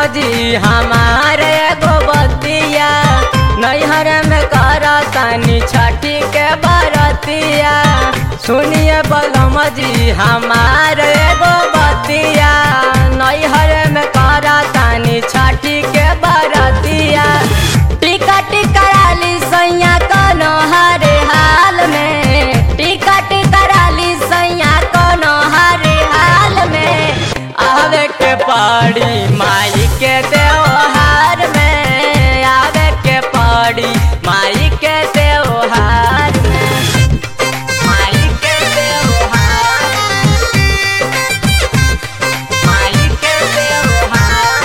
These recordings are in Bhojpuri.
जी हमार एगो बतिया नैहर में करतानी छठी के बरतिया सुनिए बलम जी हमार एगो बतिया नैहर में करतानी छठी के बरतिया टिकट कराली सैया कनो हरे हाल में टिकट कराली सैया कनो हरे हाल में आवे के पड़ी माई के त्योहार में आवे के पड़ी माई के त्योहार में माई के त्योहार माई के त्योहार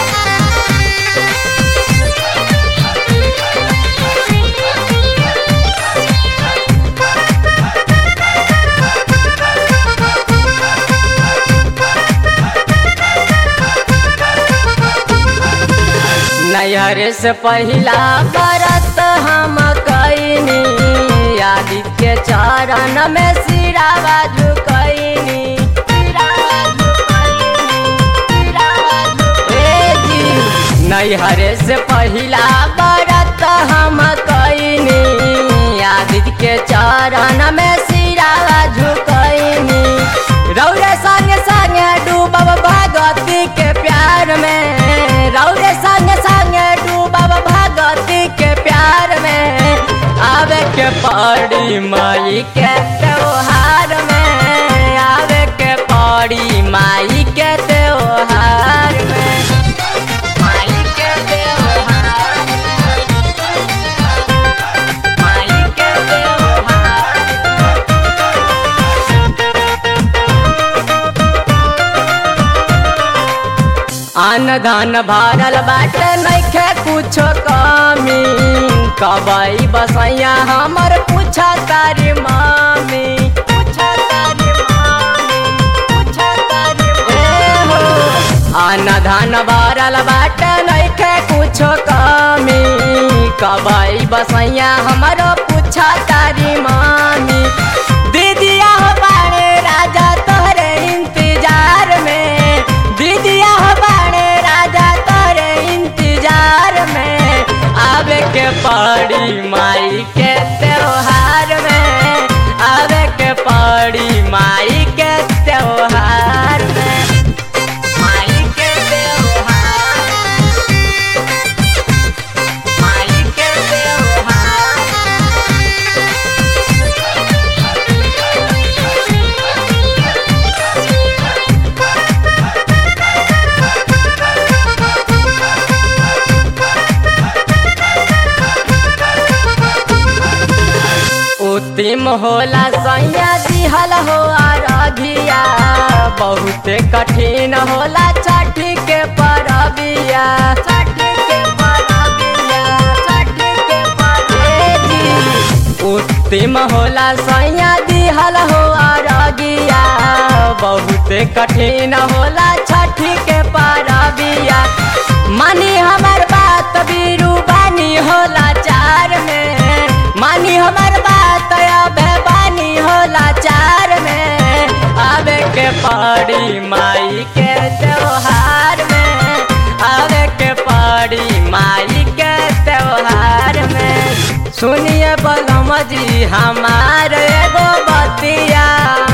नैहर से पहिला बरत हम कैनी आदित्य चरण में सिरावा झुकैनी सिरावा झुकैनी, सिरावा झुकैनी। ए जी, नैहर से पहिला बरत हम कैनी आदित्य के चरण में सिरावा झुकैनी रौरे संगे संगे डूबब भगवती के प्यार में रौरे संगे संगे डूबब भगवती के प्यार में आवे के पड़ी माई के त्योहार में आवे के पड़ी माई के त्योहार में माई के त्योहार माई के त्योहार अन्न धान भरल बाटे नइखे कुछो कमी कबई बसैया हमर पूछा तारी मामी पूछा तारी मामी पूछा तारी ए हो अन्न धान भरल बाटे नइखे कुछो कमी कबई बसैया हमर पूछा तारी मामी दीदिया हो बाड़े राजा तोहरे इंतजार में दीदिया हो बाड़े राजा तोहरे इंतजार में आवे के पड़ी माई के त्योहार में आवे के पड़ी माई के त्योहार में माई के त्योहार माई के त्योहार उत्तिम होला सैया दिहल हो अरघिया बहुत कठिन होला छठी के परबिया छठी के परबिया छठी के परबिया उत्तिम होला सैया दिहल हो अरघिया बहुत कठिन होला छठी के परबिया मानी हमर बात बीरू बानी होला चार में मानी हमर बात अबे बानी होला चार में आवे के पड़ी माई के त्योहार में आवे के पड़ी माई के त्योहार में सुनिए बलम जी हमार एगो बतिया